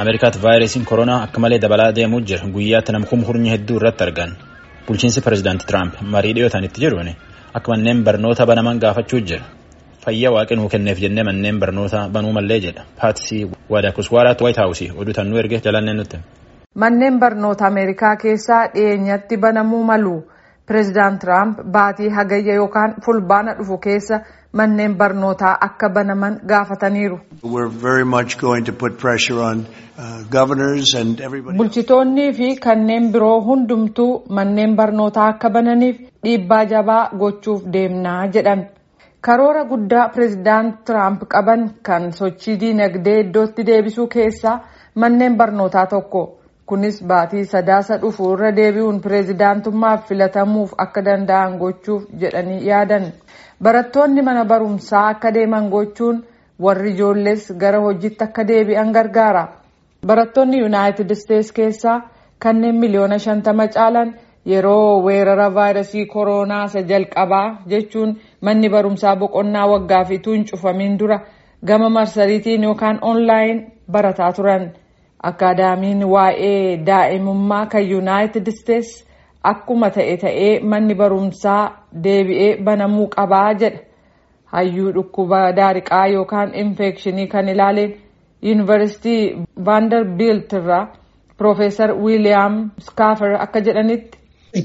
Ameerikaatti vaayirasiin koronaa akka malee dabalaa deemuu jira. Guyyaatti nama kumhurnyi hedduu irratti argan. Bulchiinsi pireezidaantii Tiraamp marii dhiyootaan itti jiruun akka manneen barnoota banaman gaafachuu jira. Fayyaa waaqni nuu kenneef jennee manneen barnoota banuu mallee jedha. Paatisii Wadaakuswaaraatti Waayit Haawusii oduu tannuu erge jalannee nutti. Manneen barnoota Ameerikaa keessaa dhiyeenyatti banamuu malu. Pireezidaant Tiraamp baatii hagayya yookaan fulbaana dhufu keessa manneen barnootaa akka banaman gaafataniiru. Bulchitoonnii fi kanneen biroo hundumtuu manneen barnootaa akka bananiif dhiibbaa jabaa gochuuf deemnaa jedhan. Karoora guddaa pireezidaant Tiraamp qaban kan sochii diinagdee iddootti deebisuu keessaa manneen barnootaa tokko. Kunis baatii sadaasa dhufu irra deebi'uun pireezidaantummaaf filatamuuf akka danda'an gochuuf jedhanii yaadan. Barattoonni mana barumsaa akka deeman gochuun warri ijoollees gara hojiitti akka deebi'an gargaara. Barattoonni Yuunaayitid Isteets keessaa kanneen miliyoona shantama caalan yeroo weerara vaayirasii koronaa isa jalqabaa jechuun manni barumsaa boqonnaa waggaa fi tuun cufamiin dura gama marsariitiin yookaan oonlaayin barataa turan. Akaadaamiin waa'ee daa'imummaa kan Yuunaayitid Isteets akkuma ta'e ta'ee manni barumsaa deebi'ee banamuu qabaa jedha. Hayyuu dhukkuba daariqaa yookaan infekshinii kan ilaaleen yuunivarsiitii Vaandarbiilt irraa Piroofeesar Wiiliyaam Skaafer akka jedhanitti.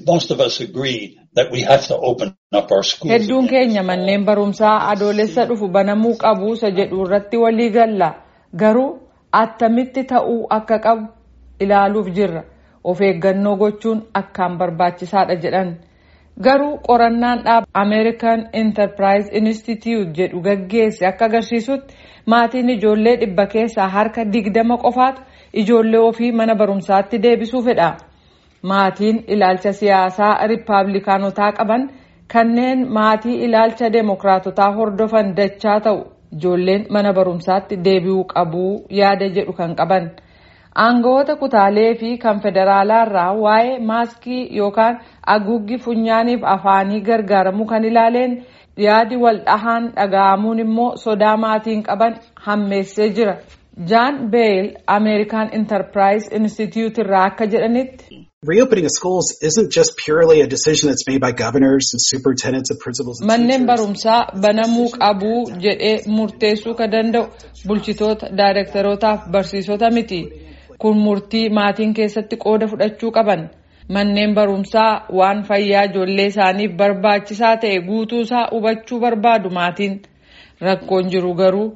Hedduun keenya manneen barumsaa adoolessa dhufu banamuu qabu isa jedhu irratti walii galla. Garuu attamitti ta'uu akka qabu ilaaluuf jirra. Of eeggannoo gochuun akkaan barbaachisaadha jedhan. Garuu qorannaan dhaaba American Enterprise Institute jedhu gaggeesse akka agarsiisutti maatiin ijoollee dhibba keessaa harka digdama qofaatu ijoollee ofii mana barumsaatti deebisuu fedha. Maatiin ilaalcha siyaasaa riippaabilikaanotaa qaban kanneen maatii ilaalcha deemokiraatotaa hordofan dachaa ta'u ijoolleen mana barumsaatti deebi'uu qabuu yaada jedhu kan qaban. Aangawoota kutaalee fi kan federaalaa irraa waa'ee maaskii yookaan haguuggii funyaaniif afaanii gargaaramuu kan ilaaleen yaadi wal dhahaan dhaga'amuun immoo sodaa maatiin qaban hammeessee jira. Jaan Beel American Enterprise Institute irraa akka jedhanitti. Reopening of schools isn't just purely a decision that's made by governors and superintendents and principals and Manneen teachers. barumsaa banamuu qabuu jedhee murteessuu kan danda'u bulchitoota, daayirektarootaaf barsiisota miti. Kun murtii maatiin keessatti qooda fudhachuu qaban. Manneen barumsaa waan fayyaa ijoollee isaaniif barbaachisaa ta'e guutuusaa hubachuu barbaadu maatiin. Rakkoon jiru garuu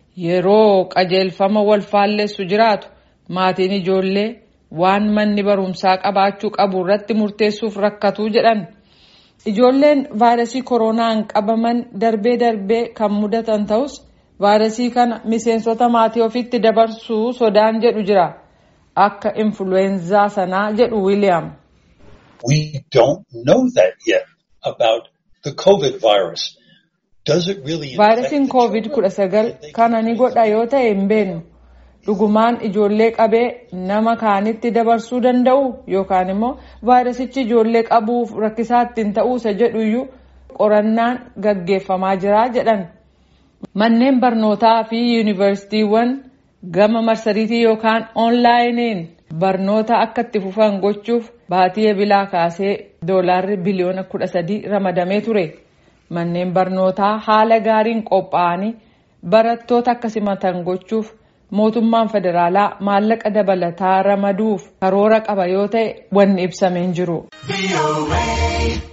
yeroo qajeelfama wal faallessu jiraatu maatiin ijoollee waan manni barumsaa qabaachuu qabu irratti murteessuuf rakkatuu jedhan. Ijoolleen vaayirasii koronaan qabaman darbee darbee kan mudatan ta'us vaayirasii kana miseensota maatii ofitti dabarsuu sodaan jedhu jira. Akka influweenzaa sanaa jedhu Wiiliyaam. We don't know that yet about the COVID virus. Does it really Vaayirasiin koovid kudha sagal kana ni godha yoo ta'e hin beeknu. Dhugumaan ijoollee qabee nama kaanitti dabarsuu danda'u yookaan immoo vaayirasichi ijoollee qabuuf rakkisaa ittiin ta'uusa jedhuyyuu qorannaan gaggeeffamaa jira jedhan. Manneen barnootaa fi yuunivarsiitiiwwan gama marsariitii yookaan oonlaayiniin barnoota akka itti fufan gochuuf baatii ebilaa kaasee doolaarri biliyoona kudha sadii ramadamee ture. Manneen barnootaa haala gaariin qophaa'anii barattoota akka simatan gochuuf mootummaan federaalaa maallaqa dabalataa ramaduuf karoora qaba yoo ta'e wanni ibsameen jiru.